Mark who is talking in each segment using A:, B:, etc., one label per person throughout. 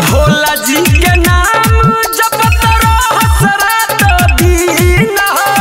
A: भोला जी के नाम जपत रहस रात दिन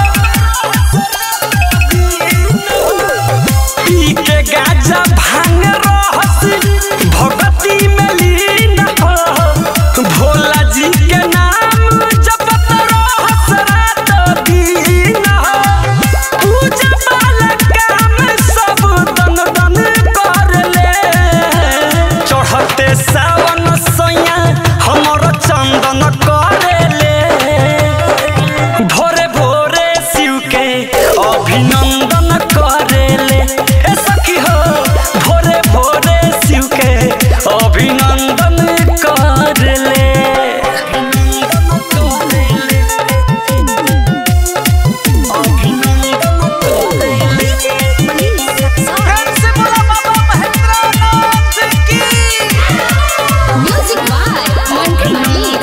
A: पी के गाजा भांग रहस भगती में लीन हो भोला जी के नाम जपत रहस रात दिन पूजा वाला काम सब दन दन कर ले चढ़ते सावन सैया हमर चंदन करे ले भोरे भोरे शिव के अभिनंदन करे ले ए सखी हो भोरे भोरे शिव के अभिनंदन करे ले
B: म्यूजिक बाय मंटू मनी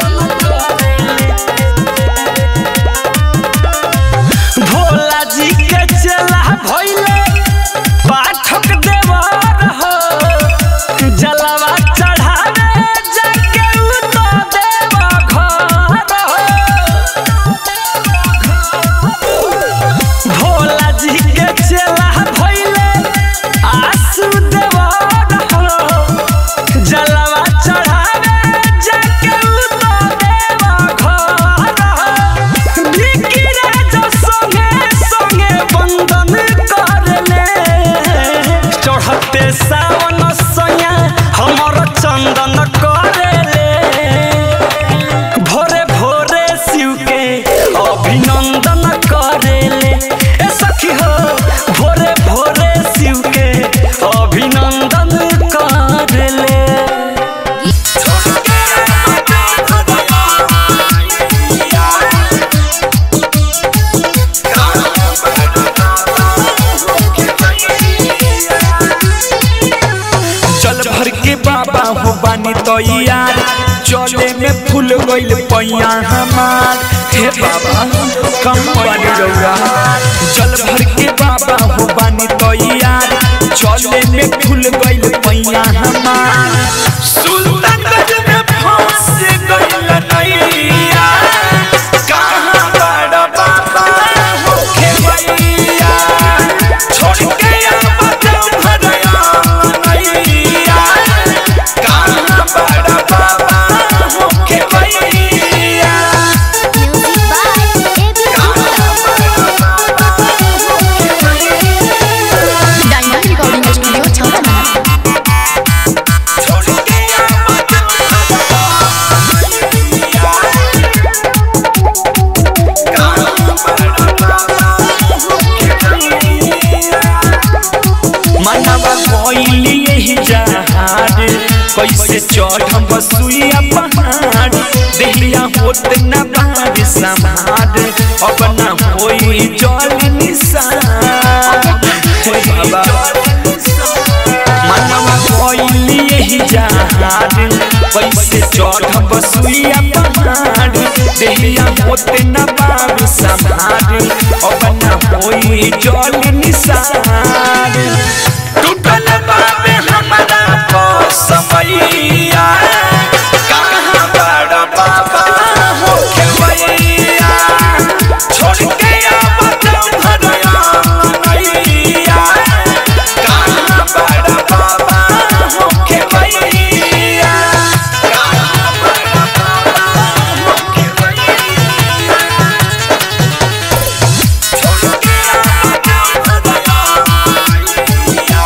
A: भोला जी के चला भइले पाठक देवर हो जलवा चढ़ावे जाके उ तो देव घर हो भोला जी के चला भइले आसु देवर हो जलवा चढ़ावे जाके उ तो देव घर हो बिकी राजा संगे संगे बंदन करले चढ़ते सावन सैया हमर चंदन करले भोरे भोरे शिव के अभिनंदन करेले ए सखी हो भोरे भोरे शिव के अभिनंदन करेले
C: चल भर के बाबा हो बानी तो यार चले में फूल गइल पैया हमार हे बाबा कम पानी रौरा चल भर के बाबा हो बानी तो यार चले में फूल गइल पैया हमार सुल्तानगंज में फंस गइल नैया कहाँ बड़ा बाबा हो खेवैया छोड़ के आवा भरया नैया कहाँ बड़ा बाबा हो खेवैया
B: music by AB diamond recording studio छौरा
C: छोड़ के आवा मनवा कोइली यही जहार कैसे चढ़म बसुइया पहाड़ देहिया होत न बार समार अब न होई जल निसार हे बाबा मनवा कोइली यही जहार कैसे चढ़म बसुइया पहाड़ देहिया होत न बार समार अब न होई जल निसार टूटल बाबे हमारा समैया कहाँ बड़ा बाबा हो खेवैया छोड़ के आवत भरया नैया कहाँ बड़ा बाबा हो खेवैया कहाँ बड़ा बाबा हो खेवैया छोड़ के आवत भरया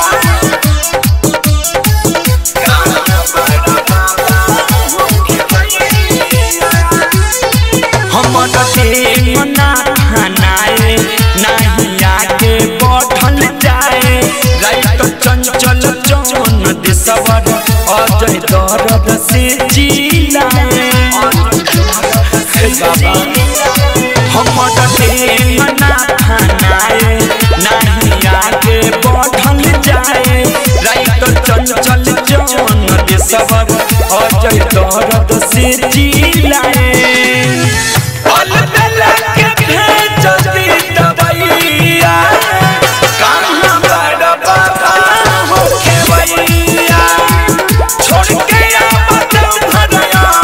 C: हमर देह ना खानाए नहीं आगे बढ़ल जाए राइत चंचल चौन दिसवर अजय दर्द से जिलाए हे बाबा हमर देह ना खानाए नहीं आगे बढ़ल जाए राइत चंचल चौन दिसवर अजय दर्द से जिलाए पल बेला के भेज दी दवैया कहाँ बड़ा बाबा हो खेवैया छोड़ के आवत भरया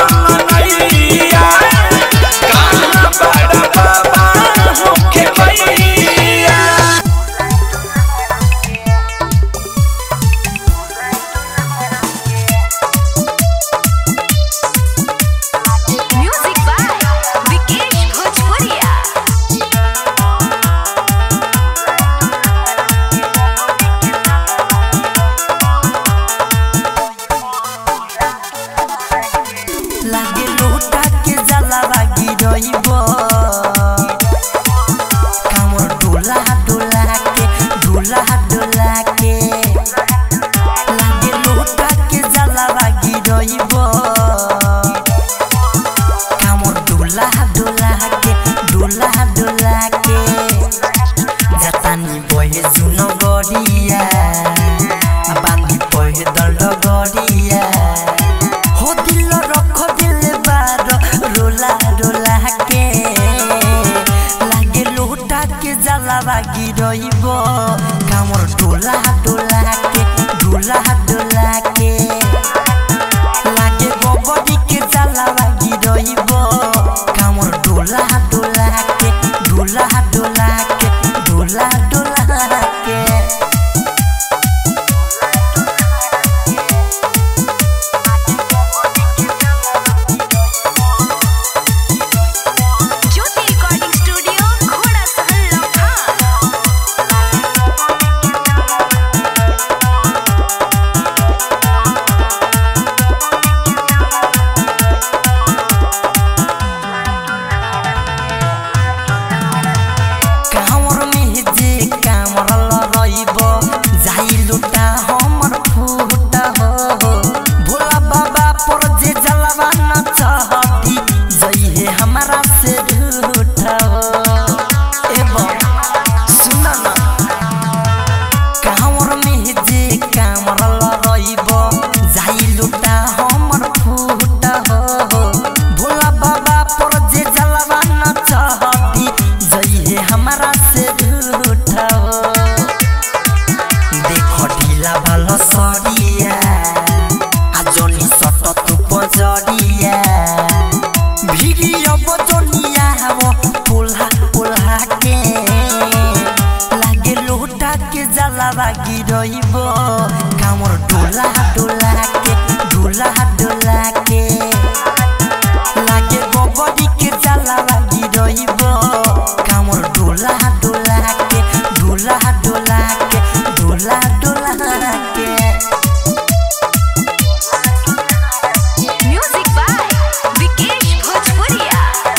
A: लागे लोटा के जलावा गिरइब कामर डोला डोला के डोला डोला के लागे लोटा के जलावा गिरइब कामर डोला डोला के डोला डोला के जातानी बहे जुन गरिया बांधी पहे दल्ड गरिया हो दिल रख दिल बार रोला रोला के लागे लोटा के जलावा गिरइब कामर डोला डोला के डोला डोला के लागे गोबरी के जलावा गिरइब कामर डोला डोला के डोला डोला के डोला डोला के
B: ज्योति रिकॉर्डिंग स्टूडियो घोड़ा सहल लखा
A: कामर में जे कामर लरइब जाई लुटा हमर फूट हो भोला बाबा पर जे जलवा न चहती जई हे हमारा से झूठ हो एवं सुन ना कामर में जे कामर लरइब जाई लुटा हमर फूट हो भोला बाबा पर जे जलवा न चहती जई हे हमारा से झूठ हो देखो ढीला ভালো সরিয়া আজনি সট তু পজরিয়া ভিড়িয় বজনিয়া হব পোলা পোলা কে লাগে লোটা কে জ্বালাবা গিরইব কামর ডোলা ডোলা কে ডোলা ডোলা কে লাগে গোবরি কে জ্বালাবা গিরইব কামর ডোলা ডোলা কে ডোলা ডোলা কে ডোলা ডোলা কে
B: म्यूजिक बाय विकेश भोजपुरिया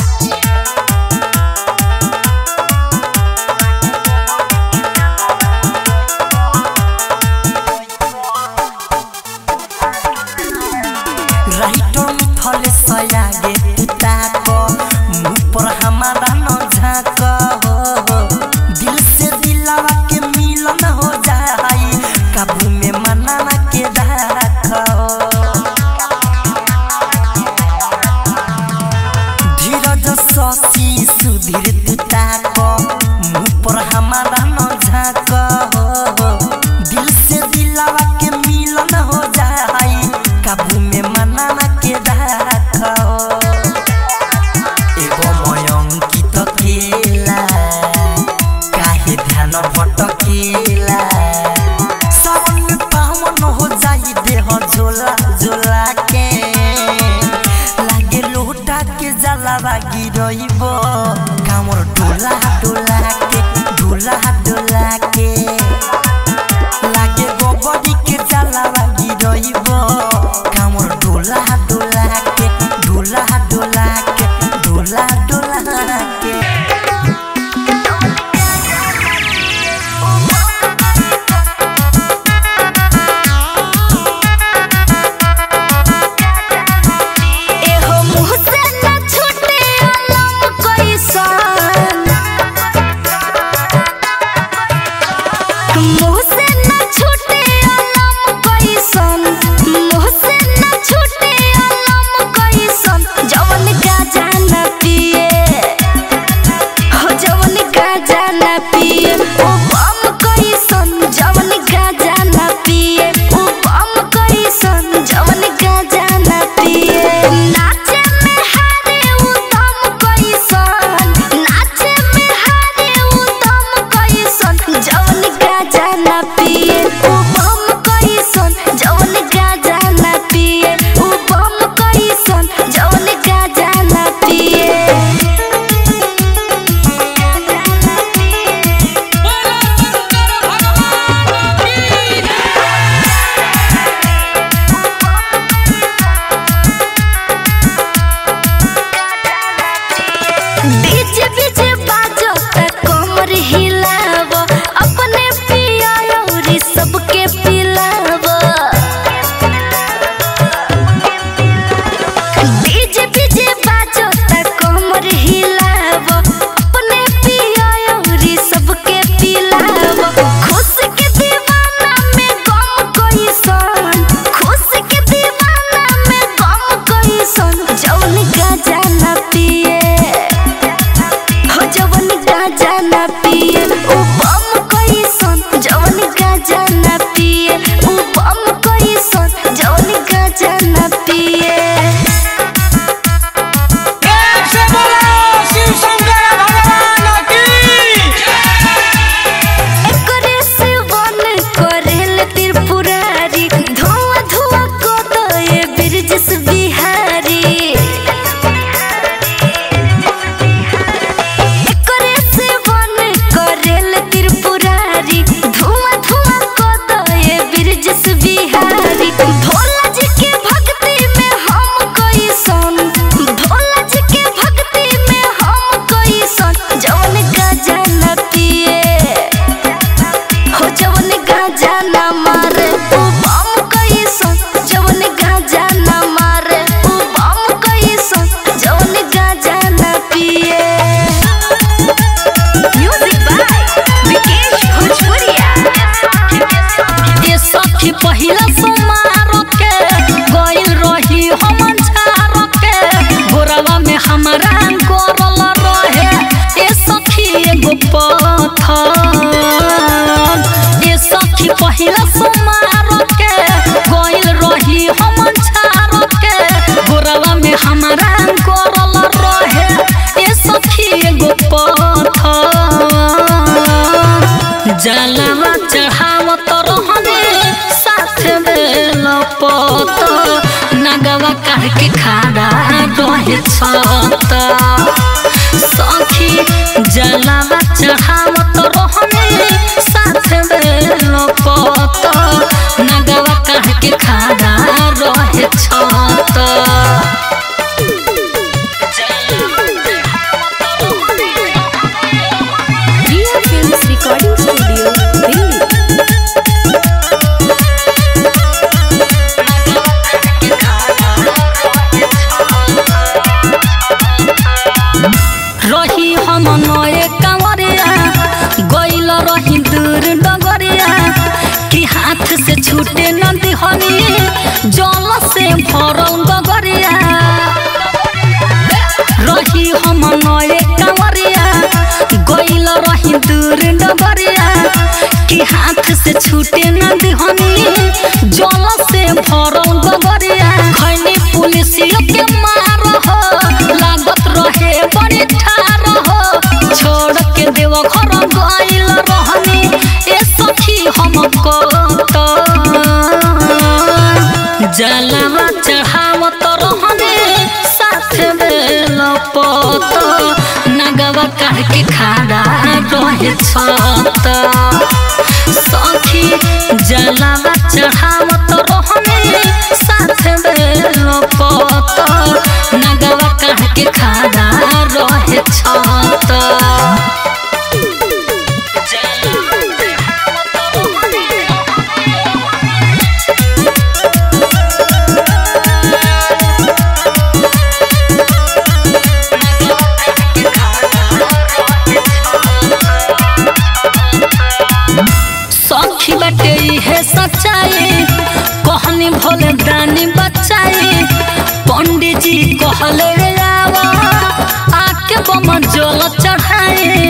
A: राइटो मिथले सयागे पिताक मुँह पर हमारा न झाक हो दिल से दिलवा के मिलन हो जाई काबू में मनाना के राख धीरज शशि सुधीर पिताक मुँह पर हमारा न झाक हो दिल से दिलवा के मिलन हो जाई काबू में मनाना के राख एगो मयंकित केला काहे ध्यान भटकेला सावन में पावन हो जाई देह झोला झोला के लागे लोटा के जलावा गिरइब कामर डोला डोला के डोला डोला के लागे गोबरी के जलावा गिरइब कामर डोला डोला के डोला डोला के डोला डोला के
B: एहो मुँह से न छूटे अलम कैसन
D: जवन गाजा न पिए हो जवन गाजा न पिए उ बम कैसन जवन गाजा न पिए उ बम कैसन जवन गाजा न पिए एकरे से वन करेल त्रिपुरारी धुआं धुआं को तो ये बिरजस बिहारी एकरे से वन करेल त्रिपुरारी धुआं धुआं को तो ये बिरजस बिहारी भोला जी के भक्ति में हम कोई सन भोला जी के भक्ति में हम कोई सन जवन गाजा न पिए हो जवन गाजा न मारे उ बम कैसन जवन गाजा न मारे उ बम कैसन जवन गाजा न पिए
B: म्यूजिक बाय विकेश भोजपुरिया
D: ये सखी पहिला सोमार के गइल रही हम झार के गोरवा में हमरा गोरल रहे ये सखी एगो पत्थर ये सखी पहिला सोमार के गइल रही हम झार के गोरवा में हमरा गोरल रहे ये सखी एगो पत्थर जलवा चढ़ावत रहने साथ में लपत नगवा काढ़ के खाड़ा रहे छत सखी जलवा चढ़ावत रहने साथ में लपत नगवा काढ़ के खाड़ा रहे छत
B: Riya films recording studio Delhi
D: रही हम नए कांवरिया गइल रही दूर डगरिया कि हाथ से छूटे न दिहनी जल से भरल गगरिया रही हम नए कांवरिया गइल रही दूर डगरिया कि हाथ से छूटे न दिहनी जल से भरल गगरिया खैनी पुलिसियों के मार हो लागत रहे बड़ी ठार हो छोड़ के देव घर गइल रहनी ए सखी हमको तो जलवा चढ़ावत रहने साथ में लपत नगवा काढ़ के खाड़ा रहे छत सखी जलवा चढ़ावत रहने साथ में लपत नगवा काढ़ के खाड़ा रहे छत सखी बाटे है सच्चाई कहनी भोले दानी बचाई पंडित जी कहले रे आवा आके बम जल चढ़ाए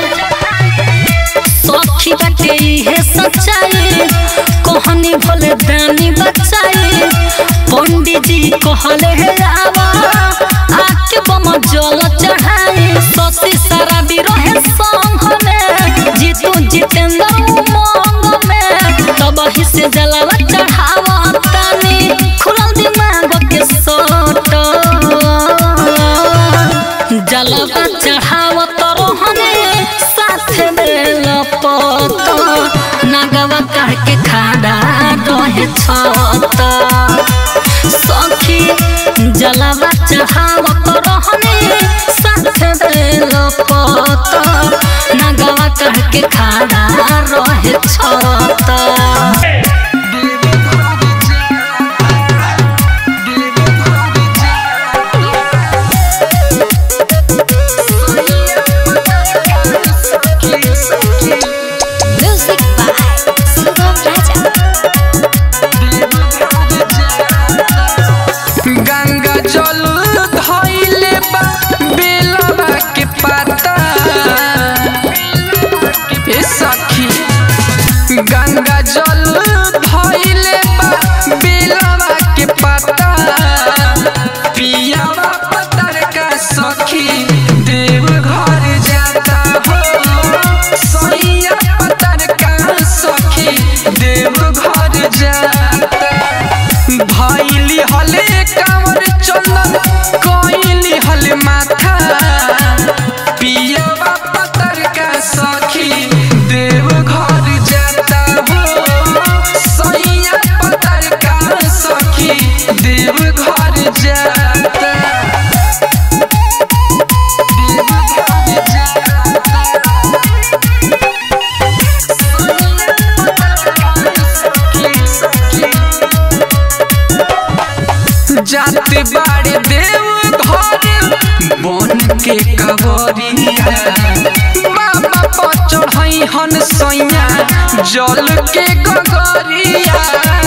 D: सखी बाटे है सच्चाई कहनी भोले दानी बचाई पंडित जी कहले रे आवा आके बम जल चढ़ाए शशि सारा भी रहे संग में जीतू जितेंद्र उमंग में तब ही से जलवा चढ़ावा तानी खुलल दिमाग के सोट जलवा चढ़ावत रहने साथ में लपत नगवा काढ़ के खाड़ा रहे छत सखी जलवा चढ़ावत रहने साथ में लपत नगवा काढ़ के खाड़ा रहे छत
B: म्यूजिक बाय सुगम राजा
C: गंगा जल बाड़े देव घर बन के कवरिया बाबा पर चढ़ई हन सैया जल के गगरिया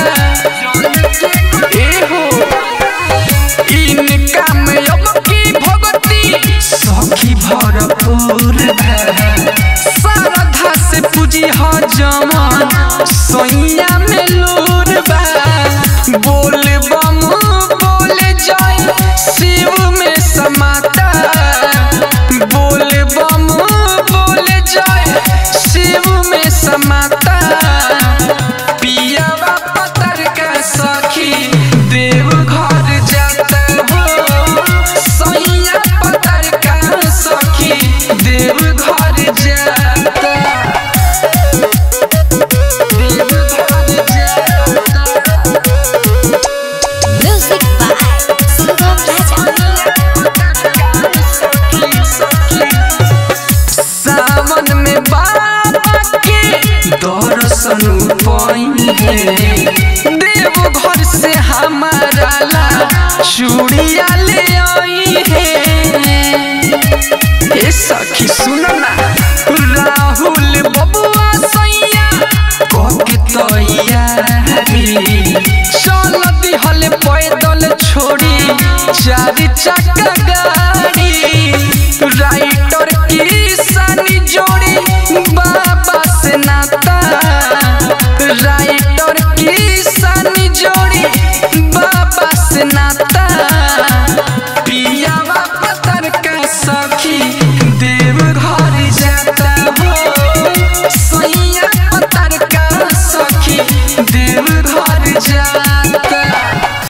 C: एहो इनका में अब की भगती सखी भरपूर श्रद्धा से पूजी ह जमन सैया में लूर बा बोल बम बोल जय शिव में समाता बोल बम बोल जय शिव में समाता पियावा पतर का सखी देव घर जाता हो सैया पतर का सखी देव घर जाता देव घर जाता
B: Music by Sugam Raja.
C: सावन में बाबा के दर्शन पाई है देव घर से हमारा ला चूड़िया ले आई है ए सखी सुन ना राहुल बबुआ सैया कोके तैयारी चल दिहल पैदल छोड़ी चार चक्का गाड़ी राइटर की सानी जोड़ी बाबा से नाता राइटर की सानी जोड़ी बाबा से नाता